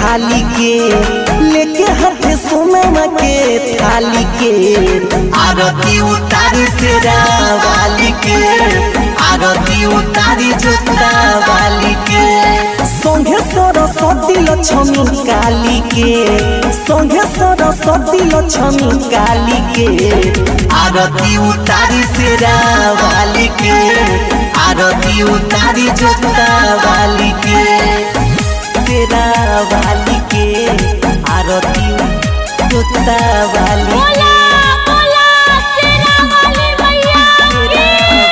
थाली के लेके हाथ सोना के थाली के आरती उतारी से वाली के आरती उतारी जोता वाली के संघे सरस्वती लक्ष्मी काली के संघे सरस्वती लक्ष्मी काली के आरती उतारी से वाली के आरती उतारी जोता वाली के तेरा वाली के आरती जोता वाली बोला बोला तेरा वाली मैया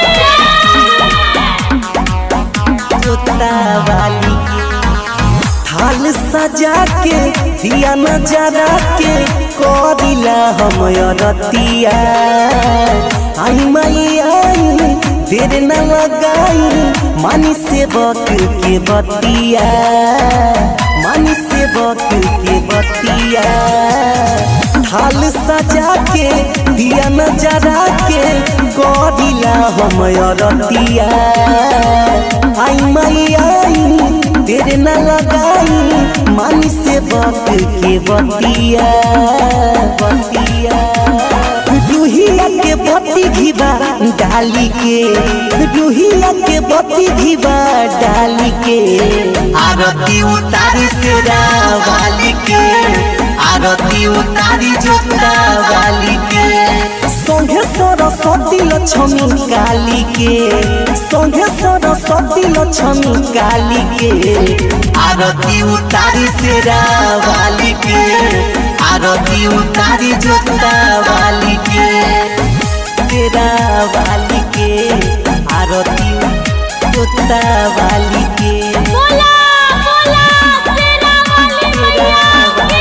जोता वाली के थाल सजा के दिया नजरा के करिला हम रतिया आई माई आई देर न लगाई मानी से बक के बतिया मानी से बक के बतिया थाल सजा के दिया नजरा के करिला हम रतिया आई माई आई तेरे न लगाई मानी से बक के बतिया बतिया रूहिया के बत्ती घिबा डाली के रूहिया के बत्ती घिबा डाली के आरती उतारी से वाली के आरती उतारी जोता वाली के संघे सरस्वती लक्ष्मी काली के संघे सरस्वती लक्ष्मी काली के आरती उतारी से वाली के आरती उतारी जोता वाली के तेरा वाली के आरती जोता वाली के बोला बोला तेरा वाली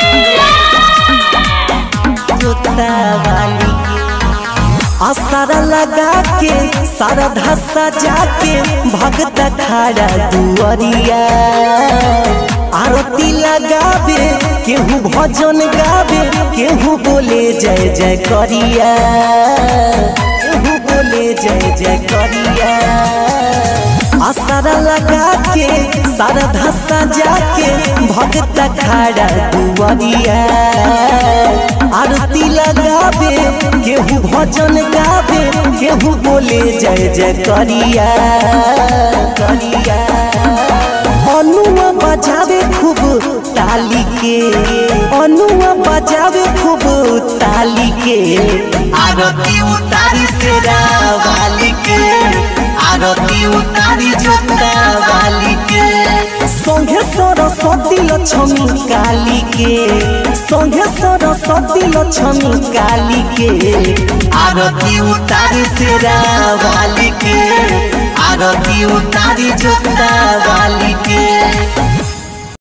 मैया जोता वाली के आसारा लगा के सारा धसा जाके भगत खड़ा दुआरिया आरती लगावे केहू भजन गावे केहू बोले जय जय करिया केहू बोले जय जय करिया आसारा लगा के सारा धसा जाके भगत खड़ा दुआरिया आरती लगावे केहू भजन गावे केहू बोले जय जय करिया करिया अनुआ बजावे खूब ताली के अनुआ बजावे खूब ताली के आरती उतारी से वाली के आरती उतारी जोता वाली के संघे सरस्वती लक्ष्मी काली के संघे सरस्वती लक्ष्मी काली के आरती उतारी से वाली के आरती उतारी जोता वाली के